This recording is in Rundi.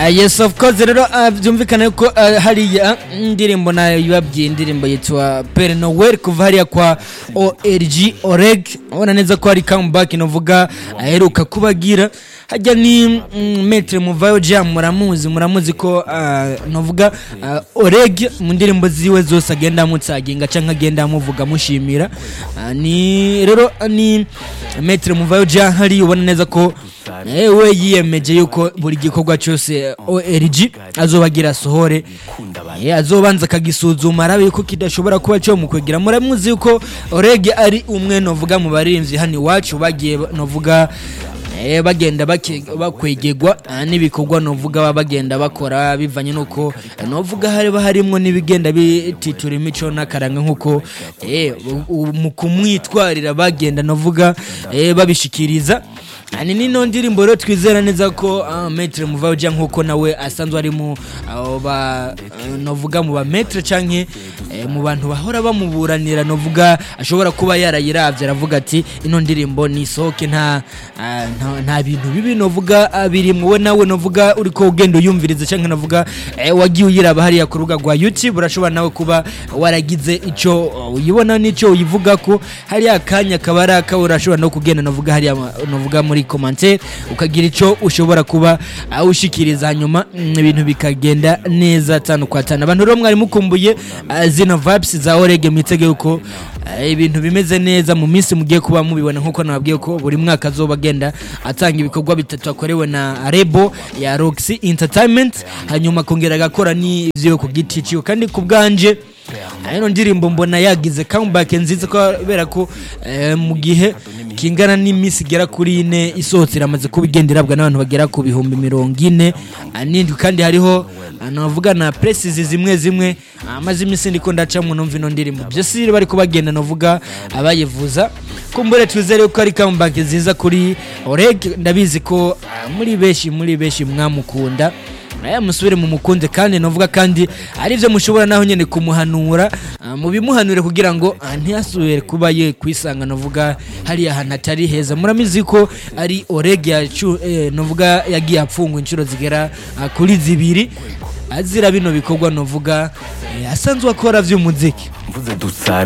Ah, yes of course rero ah, byumvikana yuko ah, hariya indirimbo nayo yababwiye indirimbo yitwa Pere Noel kuva hariya kwa ORG Oreg ubona neza ko hari comeback novuga aheruka kubagira hajya ni mm, Maître Muvayo Jam muramuzi muramuzi ko ah, novuga ah, Oreg mu ndirimbo ziwe zose agenda amutsaginga canke agenda amuvuga mushimira Ah, ni rero ah, ni Maître Muvayo Jam hari ubona neza ko eh, we yiyemeje yuko buri gikorwa cyose ORG azobagira sohore eh, azobanza akagisuzuma arabe yuko kidashobora kuba cyo mu kwegera muramuzi yuko Oreg ari umwe novuga mu barinzi hano iwacu bagiye novuga eh, bagenda bake- bakwegegwa ah, n'ibikorwa novuga baba bagenda bakora bivanye nuko eh, novuga hariba harimwo n'ibigenda bititura imico n'akaranga nkuko eh, u- u- mu kumwitwarira bagenda novuga eh, babishikiriza Ah, ni nino ndirimbo rero twizera neza ko uh, Maître Muvauja nkuko nawe asanzwe ari mu abo ba uh, novuga mu ba Maître canke eh, mu bantu bahora bamuburanira novuga ashobora kuba yarayiravye aravuga ati ino ndirimbo ni soke nta ah, nta, nta bintu bibi novuga ah, biri muwe nawe novuga uriko ugenda uyumviriza canke novuga eh, wagiye uyiraba hariya ku rubuga rwa YouTube urashobora nawe kuba waragize ico uh, uyibona n'ico uyivuga ko hariya akanya kaba ari akawe urashobora no kugenda novuga hariya ma- novuga muri commentaire ukagira ico ushobora kuba uh, ushikiriza hanyuma mm, ibintu bikagenda neza tanu kwa tanu abantu rero mwari mukumbuye uh, zino vibes za Orege mwitege yuko uh, ibintu bimeze neza mu minsi mugiye kuba mubibona nkuko nababwiye ko buri mwaka azoba agenda atanga ibikorwa bitatu akorewe na Rebo ya Roxy Entertainment hanyuma akongera agakora n'ivyo ku giti ciwe kandi ku bwanje ino ndirimbo mbona yagize comeback nziza kubera ko eh, mu gihe kingana n'iminsi igera kuri ine isohotse iramaze kuba igenda irabwa n'abantu bagera ku bihumbi mirongo ine ah, n'indwi kandi hariho ah, navuga na presizi zimwe zimwe ah, amaze iminsi ndiko ndacamwe numva ino ndirimbo byose rero bari kubagenda navuga abayivuza kumbure twizere ko ari comeback nziza kuri Oreg ndabizi ko ah, muri benshi muri benshi mwamukunda naye musubire mu mukunde kandi novuga kandi ari byo mushobora naho nyene kumuhanura ah, mubimuhanure kugira ngo ah, ntiyasubire kuba ye kwisanga novuga hariya hantu atari heza muramizi ko ari orege yacu eh, novuga yagiye apfungwa inshuro zigera ah, kuri zibiri azira bino bikorwa novuga eh, asanzwe akora vy'umuziki mvuze dusare